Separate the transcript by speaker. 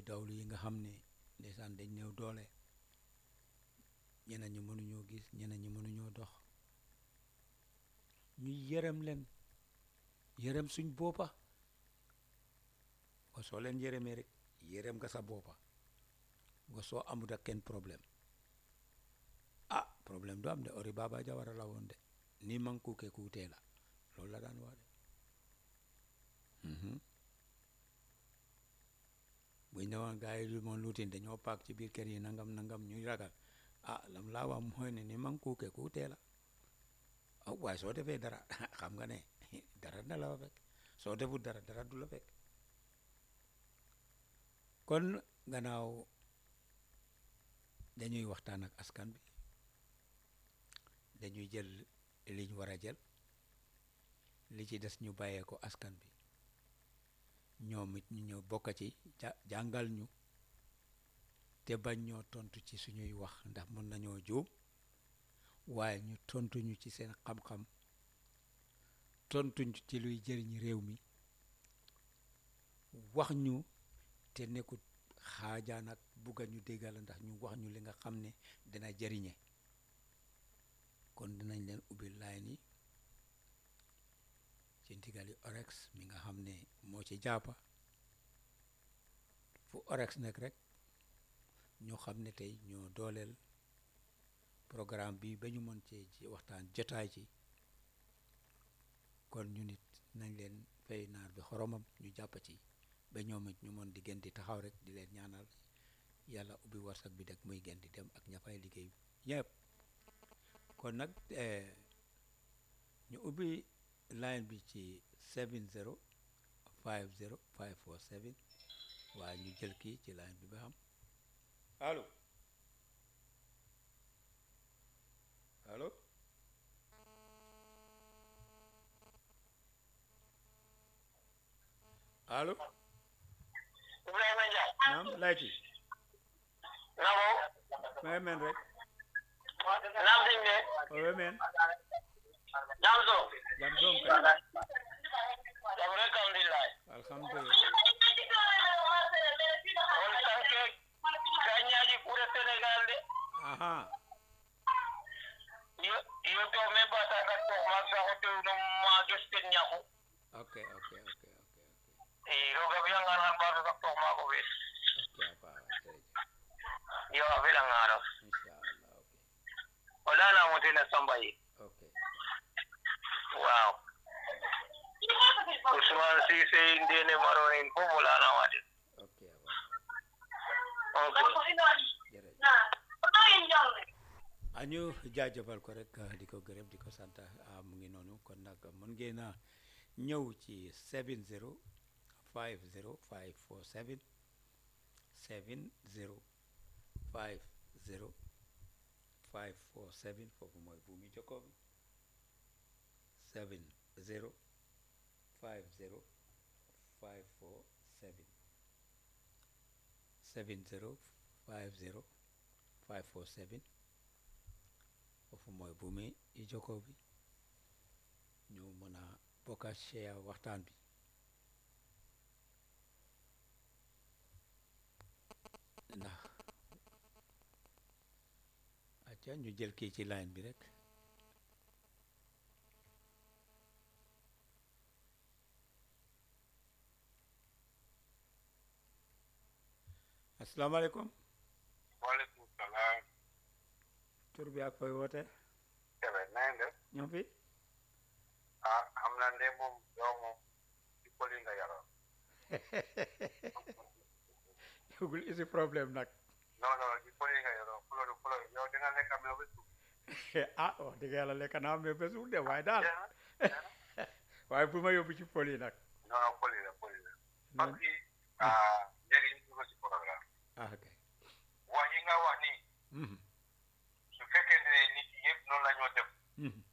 Speaker 1: dawlu yi nga xam ne ndeysaan dañ néew doole ñeneen ñi mënuñoo gis ñeneen ñi mënuñoo dox ñu yërëm leen yërëm suñ boppa nga soo leen yërëmee rek yërëm nga sa boppa nga soo amut ak kenn problème ah problème du am de ori baba jawara la woon de ni man kuuke kuutee la loolu la daan wax de buñ ne woon gars yi du moon luutin dañoo paak ci biir kër yi nangam nangam ñuy ragal ah lam laa wax mooy ne ni man kuuke kuutee la ah waaye soo defee dara xam nga ne dara na la fa fekk soo defut dara dara du la fekk kon gannaaw dañuy waxtaan ak askan bi dañuy jël liñ war a jël li ci des ñu bàyyee ko askan bi ñoom it ñu ñëw bokk ci jàngal ñu te bañ ñoo tontu ci suñuy wax ndax mën nañoo juum waaye ñu tontu ñu ci seen xam-xam tontu ñu ci luy jëriñ réew mi wax ñu te nekkut xaajaan ak bugga ñu déggal ndax ñu wax ñu li nga xam ne dina jëriñe kon dinañ leen ubbi line yi ci ndigali orex mi nga xam ne moo ci jàppa fu orex nekk rek ñoo xam ne tey ñoo dooleel programme bi ba ñu mën cee ci waxtaan jotaay ci kon ñu nit nañ leen fay naar bi xoromam ñu jàpp ci ba ñoom it ñu mën di gën di taxaw rek di leen ñaanal yàlla ubbi warsak bi dek muy gën di dem ak ña fay liggéey ñëpp kon nag ñu ubbi line bi ci 70 50 547 waaye ñu jël kii ci line bi ba xam allo allo allo
Speaker 2: Ibrahima Ndiaye.
Speaker 1: naam layti
Speaker 2: nabo.
Speaker 1: may men rek
Speaker 2: naam sëñ bi.
Speaker 1: owe men
Speaker 2: jam so.
Speaker 1: jam soom kay
Speaker 2: jam rek alhamdulillah.
Speaker 1: alhamdulillah
Speaker 2: on sanke gañaji pour Sénégal de.
Speaker 1: aha
Speaker 2: yo yo to me bata ka to ma sa ko to no ma josten ñaku.
Speaker 1: ok ok ok ok ok
Speaker 2: e roga bi nga nan ba ka to ma ko wes.
Speaker 1: ok apa jërëjëf
Speaker 2: yo avela ngara.
Speaker 1: inshallah ok
Speaker 2: Wala na mo tina sambayi.
Speaker 1: ok
Speaker 2: Wow. Usman Sise ndene maronin ko wala na wade.
Speaker 1: ok apa
Speaker 2: Okay.
Speaker 1: jërëjëf añu jaajëfal ko rek di ko gërëm di ko sant ah, mu ngi noonu kon nag mën ngeen a ñëw ci 70 50 547 70 50 547 foofu mooy buumi jokkoo bi 70 50 547 70 50 547 foofu mooy buumi i jokkoo bi ñu mën a bokka share waxtaan bi ndax acca ñu jël kii ci line bi rek asalaamaaleykum
Speaker 2: Waaleykum salaam.
Speaker 1: tur bi ak fooy woote
Speaker 2: Kebe na ngeen def.
Speaker 1: ñoo fi
Speaker 2: ah xam naa ne moom yow moom ci poli nga yaroo.
Speaker 1: yëgul isi problème nag
Speaker 2: non non ci poli nga yaroo fulo du fulo yow dina lekk am yow ba suuf.
Speaker 1: ah wax dëgg yàlla lekk naa mais ba suur de waaye daal
Speaker 2: Jeex na, jeex na.
Speaker 1: waaye bu ma yóbbu ci pol yi nag
Speaker 2: non non poli la poli la. parce que ah njëriñ dugg ci programme.
Speaker 1: ah ok
Speaker 2: wax yi nga wax nii
Speaker 1: Mhm,
Speaker 2: su fekkee ne nit yi yëpp noonu la ñoo def
Speaker 1: mhm,